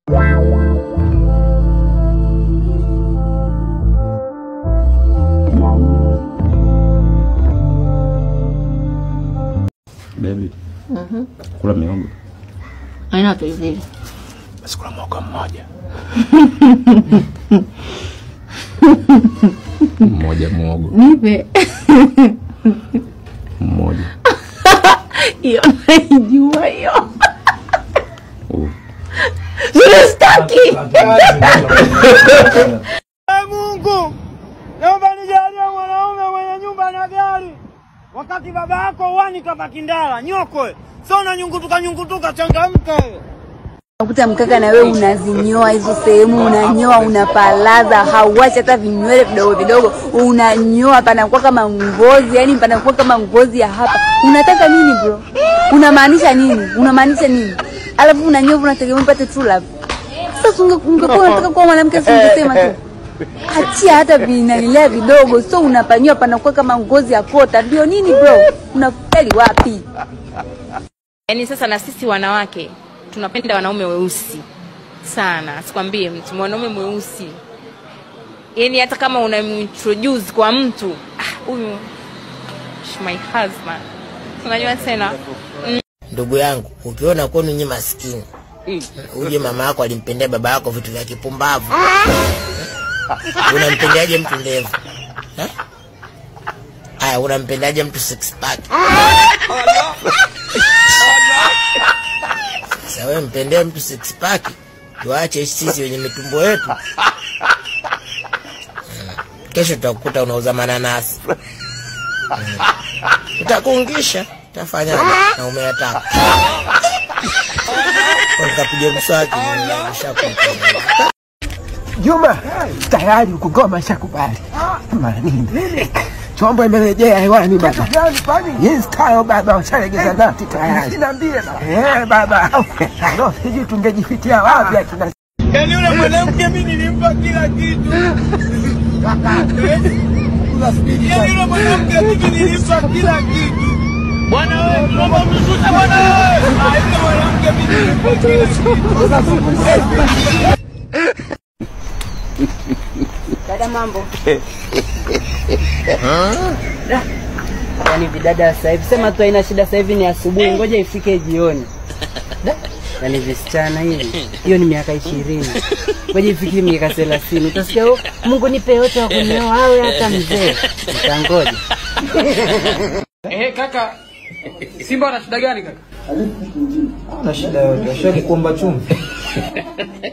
Baby. Kula miogo. Haina pilipili. Basi kula mwogo mmoja. Mmoja mwogo. Nipe. Mmoja. Hiyo naijua hiyo. Uh. Sitaki. Mungu, naomba nijalie mwanaume mwenye nyumba na gari, wakati baba yako uwani kabaki ndala nyokwe, sio unanyungutuka nyungutuka, changamka wewe. Unakuta mkaka na wewe unazinyoa hizo sehemu, unanyoa unapalaza, hauachi hata vinywele vidogo vidogo, unanyoa panakuwa kama ngozi, yani panakuwa kama ngozi ya hapa. Unataka nini bro? Unamaanisha nini? Unamaanisha nini? Alafu unanyoa unategemea upate true love. Sasa unge- ungekuwa unataka kuwa mwanamke, si ungesema tu achia hata vinanilea vidogo, so unapanyoa panakuwa kama ngozi ya kota. Ndio nini bro? Unafeli wapi? Yaani sasa na sisi wanawake tunapenda wanaume weusi sana, sikwambie mtu mwanaume mweusi, yaani hata kama unamintroduce kwa mtu "Ah, huyu is my husband, unajua tena Ndugu yangu, ukiona kwenu nyi maskini, uje mama yako alimpendea baba yako vitu vya kipumbavu, unampendeaje mtu ndevu Eh? Aya, unampendeaje mtu six pack? Sasa wewe mpendee mtu six pack, tuache sisi wenye mitumbo yetu. Mm. Kesho tutakukuta unauza mananasi, Mm. utakuungisha, utafanyaje? na umeyataka nikapiga mswaki nishakupa Juma, tayari huku ngoma shakubali. Mara nini? Chombo imerejea hewani baba. Yes, tayo baba, washalegeza nati tayari. Sinaambie baba. Eh, baba. No, sijui tungejifitia wapi akina Yaani yule mwanamke mimi nilimpa kila kitu. Yaani yule mwanamke mimi nilimpa kila kitu. Bwana wewe, tunaomba mshushe bwana wewe. Ah, yule mwanamke mimi nilimpa kila kitu. Dada mambo. Yaani vidada sasa hivi sema tu haina shida, sasa hivi ni asubuhi, ngoja ifike jioni. Da, Yaani visichana hivi, hiyo ni miaka ishirini, ngoja ifike miaka thelathini, utasikia "Oh, Mungu nipe yote wa kunioa awe hata mzee, utangoja. Ehe, kaka, Simba ana shida gani kaka? Ana shida yote, ashakuomba chumvi.